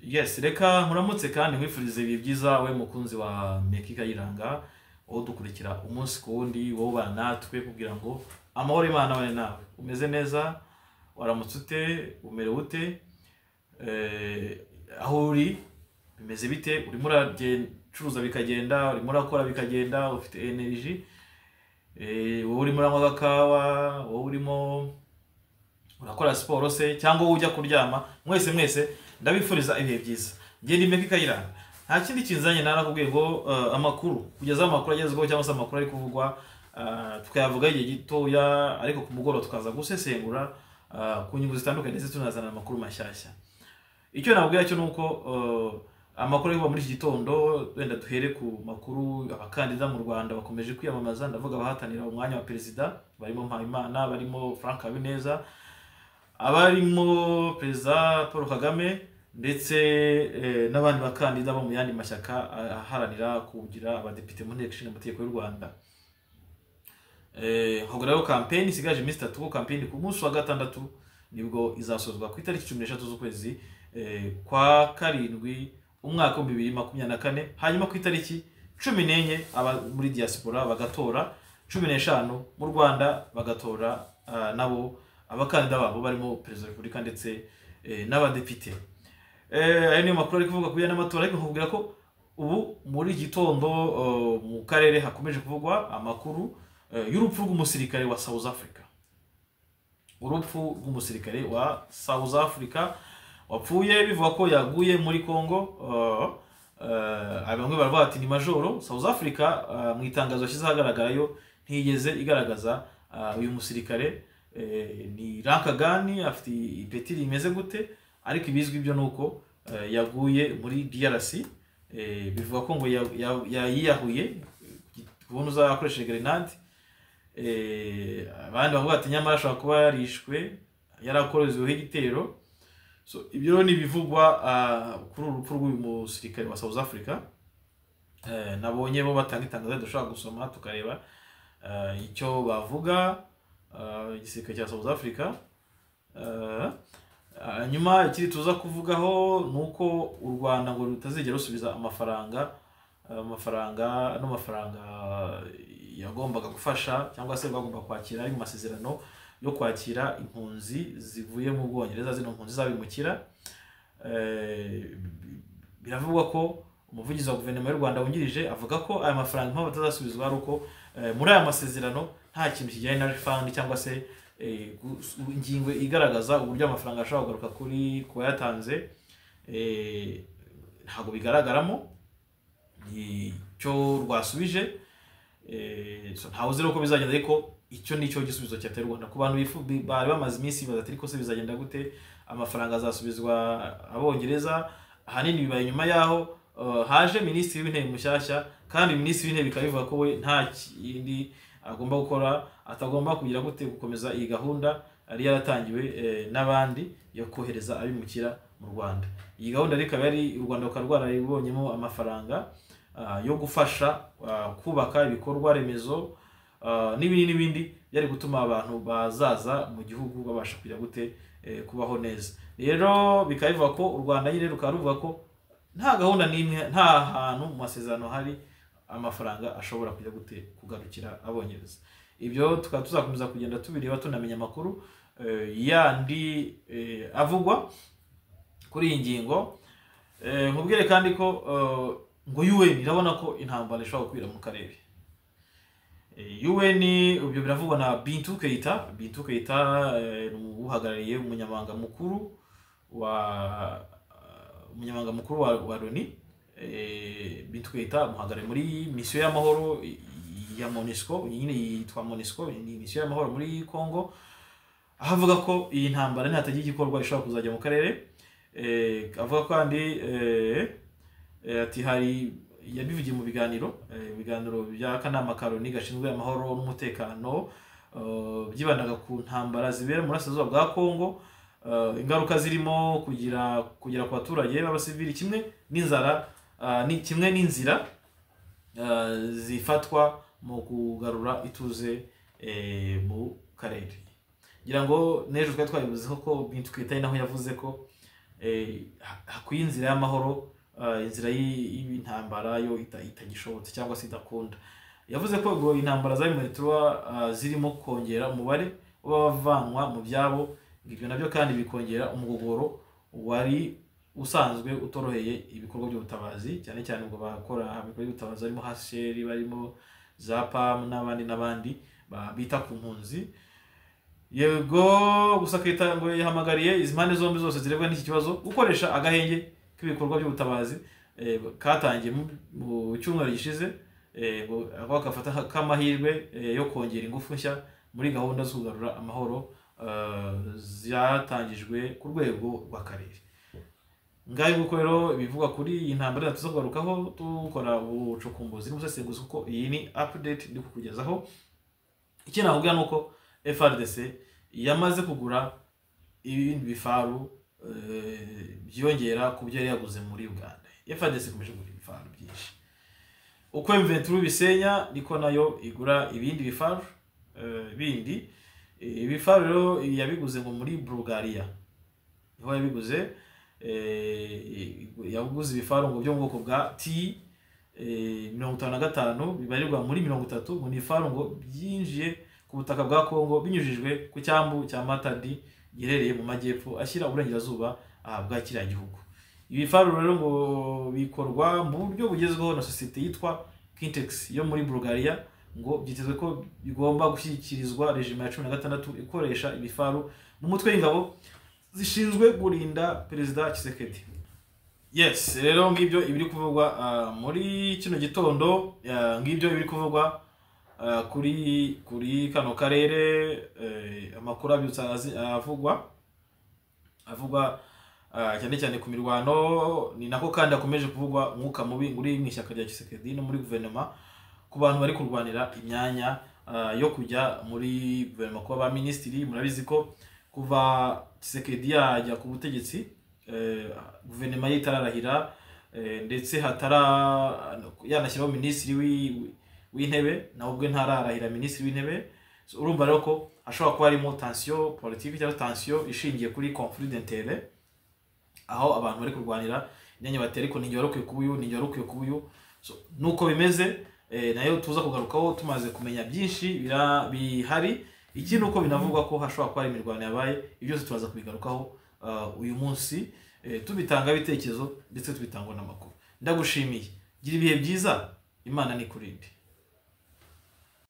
yes reka nkuramutse kandi nkwifurize ibihe byiza we mukunzi wa meki kayiranga wowe udukurikira umunsi ku wundi wowe ubana natwe kugira ngo amahoro imana abane nawe umeze neza waramutse ute umerewe ute Eh, aho uri bimeze bite urimo uracuruza bikagenda urimo urakora bikagenda ufite energy Eh, wowe urimo uranywa agakawa wowe urimo urakora siporo se cyangwa wowe ujya kuryama mwese mwese ndabifuriza ibihe byiza ngende imeke ikayiranga nta kindi kinzanye narakubwiye ngo eh, amakuru kugeza aho amakuru agezweho cyangwa se amakuru ari kuvugwa eh, tukayavuga igihe gitoya ariko ku mugoroba tukaza gusesengura eh, ku nyungu zitandukanye ndetse tunazana amakuru mashyashya icyo nabwira cyo ni uko eh, amakuru ari kuva muri iki gitondo wenda duhere ku makuru abakandida mu rwanda bakomeje kwiyamamaza ndavuga abahatanira umwanya wa perezida barimo mpayimana barimo frank habineza abarimo perezida paul kagame ndetse eh, n'abandi bakandida bo mu yandi mashyaka ah, aharanira kugira abadepite mu nteko ishinga amategeko y'u rwanda Eh, ubwo rero kampeni isigaje iminsi itatu ko kampeni ku munsi wa gatandatu nibwo izasozwa ku itariki cumi n'eshatu z'ukwezi eh, kwa karindwi umwaka w'ibihumbi bibiri makumyabiri na kane hanyuma ku itariki cumi n'enye aba muri diaspora bagatora cumi n'eshanu mu rwanda bagatora ah, nabo abakandida babo barimo perezida wa repubulika ndetse eh, n'abadepite Eh, ayo niyo makuru ari kuvuga ku bijyanye n'amatora ariko nkubwira ko ubu muri gitondo eh, mu karere hakomeje kuvugwa amakuru eh, y'urupfu rw'umusirikare wa south africa urupfu rw'umusirikare wa south africa wapfuye bivuga ko yaguye muri congo eh, eh, bamwe baravuga bati ni majoro south africa eh, mu itangazo yashyize ahagaragarayo ntiyigeze igaragaza ah, uyu musirikare eh, ni ranka gani afite ipeti rimeze gute ariko ibizwi byo ni uko eh, yaguye muri drc eh, bivuga ko ngo ya- ya- ya- yiyahuye kubona uzakoresheje grenade Eh, abandi bavuga ati nyamara ashobora kuba yarishwe yarakorezeho igitero so ibyo rero ni ibivugwa ah, kuri uru rupfu rw'uyu musirikare wa south africa Eh, nabonye bo batanga itangazo dushobora gusoma tukareba eh, icyo bavuga eh, igisirikare cya south africa Eh, hanyuma ikindi tuza kuvugaho ni uko u rwanda ngo rutazigera rusubiza amafaranga eh, amafaranga ano mafaranga yagombaga gufasha cyangwa se bagomba kwakira ari mu masezerano yo kwakira impunzi zivuye mu bwongereza zino mpunzi zabimukira Eh, biravugwa ko umuvugizi wa guverinoma y'u rwanda wungirije avuga ko aya mafaranga impamvu atazasubizwa ari uko eh, muri aya masezerano nta kintu kijyanye na refund cyangwa se eh, gus- ingingo igaragaza uburyo amafaranga ashobora kugaruka kuri ku wayatanze eh, ntabwo bigaragaramo icyo rwasubije eh, so ntawe uzi rero uko bizagenda ariko icyo ni cyo gisubizo cyateye u rwanda ku bantu bifu- bi- bari bamaze iminsi bibaza ati ariko se bizagenda gute amafaranga azasubizwa abongereza ahanini bibaye nyuma yaho eh, haje minisitiri w'intebe mushyashya kandi minisitiri w'intebe bikaba bivuga ko we nta kindi agomba gukora atagomba kugira gute gukomeza iyi gahunda yari yaratangiwe eh, n'abandi yo kohereza abimukira mu rwanda iyi gahunda rero ikaba yari u rwanda rukaba rwarayibonyemo amafaranga ah, yo gufasha ah, kubaka ibikorwa remezo ah, n'ibindi n'ibindi byari gutuma abantu bazaza mu gihugu babasha kugira gute eh, kubaho neza rero bikaba bivuga ko u rwanda nyine rukaba ruvuga ko nta gahunda n'imwe nta hantu mu masezerano hari amafaranga ashobora kujya gute kugarukira abongereza ibyo tukaba tuzakomeza kugenda tubireba tunamenya amakuru eh, yandi eh, avugwa kuri iyi ngingo Eh, nkubwire kandi ko eh, ngo UN irabona ko intambara ishobora gukwira mu karere Eh, UN ibyo biravugwa na Bintou Keita Bintou Keita eh, ni uhagarariye umunyamabanga mukuru wa umunyamabanga mukuru wa, wa Loni eh, Bintou Keita amuhagarariye muri misiyo y'amahoro i- i- ya MONUSCO nyine yitwa MONUSCO ni misiyo y'amahoro muri Congo aho avuga ko iyi ntambara nihatagira igikorwa ishobora kuzajya mu karere eh, avuga kandi eh, eh, ati hari yabivugiye mu biganiro eh, ibiganiro by'akanama ka Loni gashinzwe amahoro n'umutekano eh, byibandaga ku ntambara zibera mu burasirazuba bwa Congo eh, ingaruka zirimo kugira kugera ku baturage b'abasivili kimwe n'inzara ah, ni kimwe n'inzira ah, zifatwa mu kugarura ituze eh, mu karere ngira ngo n'ejo twari twabivuzeho ko bintu twita ari naho yavuze ko eh, ha- hakwiye inzira y'amahoro eh, inzira y'i- y'intambara yo ita- itagishobotse cyangwa se idakunda yavuze ko ubwo intambara za mituwa zirimo kongera umubare w'abavanwa mu byabo ngo ibyo nabyo kandi bikongera umugogoro wari usanzwe utoroheye ibikorwa by'ubutabazi cyane cyane ubwo bakora ibikorwa by'ubutabazi barimo hasheri barimo za pamu n'abandi n'abandi ba- bita ku mpunzi yego gusa akita ngo yahamagariye izi mpande zombi zose zirebwa n'iki kibazo gukoresha agahenge k'ibikorwa by'ubutabazi eh, katangiye mu- mu cyumweru gishize eh, ngo ngo bagafata nka- nk'amahirwe eh, yo kongera ingufu nshya muri gahunda zo kugarura amahoro eh, zatangijwe ku rwego rw'akarere ngaho nguko rero ibivuga kuri iyi ntambara tuza kugarukaho dukora ubucukumbuzi n'ubusesenguzi kuko iyi ni update ndi kukugezaho icyo navuga ni uko FRDC yamaze kugura ibindi bifaru eh, byiyongera ku byo yari yaguze muri uganda FRDC ikomeje kugura ibifaru byinshi uko M23 bisenya niko nayo igura ibindi bifaru eh, bindi Eh, ibifaru rero yabiguze ngo muri bulgaria niho yabiguze eh, yaguze ibifaru ngo byo mu bwoko bwa t eh, mirongo itanu na gatanu bibarirwa muri mirongo itatu ngo ni ibifaru ngo byinjiye ku butaka bwa Kongo binyujijwe ku cyambu cya Matadi giherereye mu majyepfo ashyira uburengerazuba ahabwa kiriya gihugu ibi bifaru rero ngo bikorwa mu buryo bugezweho na sosiyete yitwa Kintex yo muri Bulgaria ngo byitezwe ko bigomba gushyikirizwa rejima ya cumi na gatandatu ikoresha ibifaru mu mutwe w'ingabo zishinzwe kurinda perezida Tshisekedi yes rero ngibyo ibiri kuvugwa ah, muri kino gitondo ah, ngibyo ibiri kuvugwa ah, kuri kuri kano karere eh, amakuru abyutse azi- avugwa avugwa ah, cyane cyane ku mirwano ni nako kandi hakomeje kuvugwa umwuka mubi uri mu ishyaka rya Tshisekedi no muri guverinoma ku bantu bari kurwanira imyanya ah, yo kujya muri guverinoma kuba ba minisitiri murabizi ko kuva Tshisekedi yajya ku butegetsi eh, guverinoma ye itararahira eh, ndetse hatara yanashyiraho minisitiri wi- wi- w'intebe nawe ubwe ntararahira minisitiri w'intebe So, urumva rero ko hashobora kuba harimo tansiyo politiki cyangwa tansiyo ishingiye kuri conflit d'intere aho abantu bari kurwanira imyanya batera ariko ntigihe wari ukwiye kuba uyu ntigihe wari ukwiye kuba uyu So, nuko bimeze eh, nayo tuza kugarukaho tumaze kumenya byinshi bira- bihari iki ni uko binavugwa ko hashobora kuba hari imirwano yabaye ibyo byose turaza kubigarukaho ah, uyu munsi eh, tubitanga ibitekerezo ndetse tubitangwa n'amakuru ndagushimiye gira ibihe byiza imana nikurinde